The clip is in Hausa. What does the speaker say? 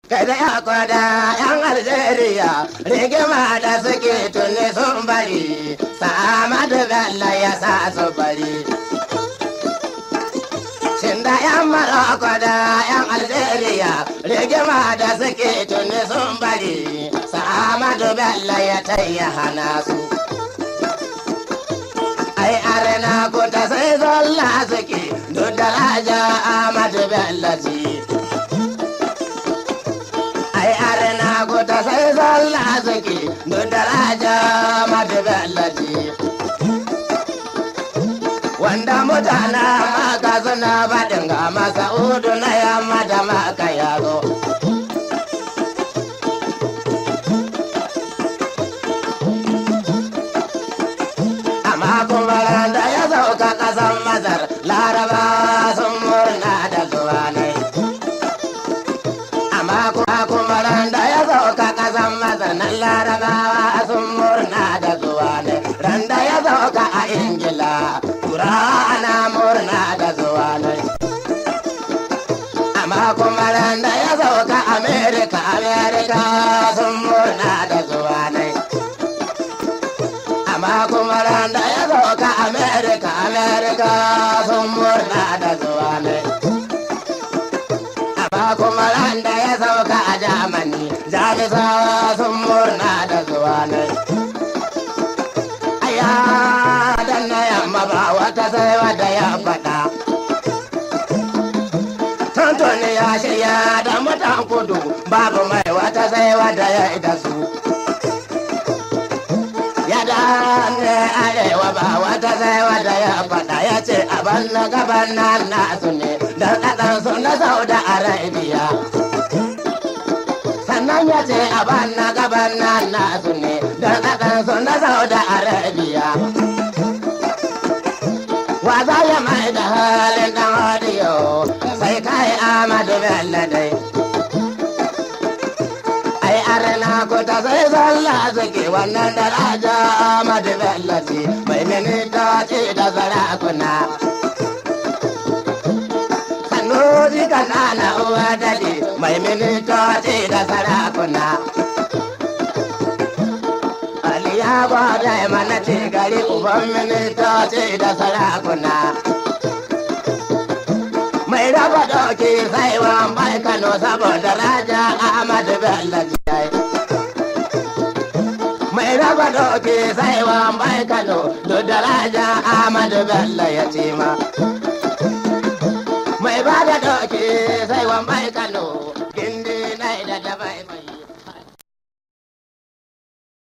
Kada ya kwada yan Algeria rigima da suke tuni sun bari, Samadu Bello ya sa su bari. Shin da yan Maroko da yan Algeria rigima da suke tuni sun bari, Samadu Bello ya tayya hana su. Ai arena ko ta sai zolla suke, duk da raja Ahmadu Bello ce. ai arna guta sai zalla suke duk daraja madaballaji wanda mutana maka suna faɗin ga masa'udu na yamma da maka yaro amma kuma da ya sauka ƙasan masar laraba sun murna da zuwa ne amma kuma kuma ran da ya sauka kasan mazanin larabawa sun murna da zuwa ne ran da ya sauka a ingila tura ana murna da zuwa ne amma kuma ran da ya sauka amerika amerika sun murna da zuwa ne amma kuma ran da ya sauka amerika amerika sun murna da zuwa ne amma kuma ran da ya sauka a Jamani, jamisawa sun murna da zuwa ne. Aya dan na yamma ba wata sai wadda ya faɗa. Tuntuni ya shirya da mutan kudu babu mai wata sai wadda ya ida su. Ya ne arewa ba wata sai wadda ya faɗa ya ce abin na gaban nan nasu ne da ɗaɗansu na Saudi Arabia. sannan ya ce a banna gaban nan nasu ne don ɗaɗansu na Saudi Arabia. Wa za ya mai da halin ɗan hadiyo sai kai Ahmadu Bello dai. Ai arna ko ta sai zalla suke wannan daraja Ahmadu Bello ce mai minita ce da sarakuna. Sanuri kanana uwa dade mai minitoci da sarakuna. Ali ya gwada mana ce gari uban minitoci da sarakuna. Mai raba doki sai wa mai Kano saboda raja Ahmad Bello jiyai. Mai raba doki sai wa mai Kano duk da raja Ahmad Bello ya ce ma. mai ba da doki sai wa mai kano gindi na da dabai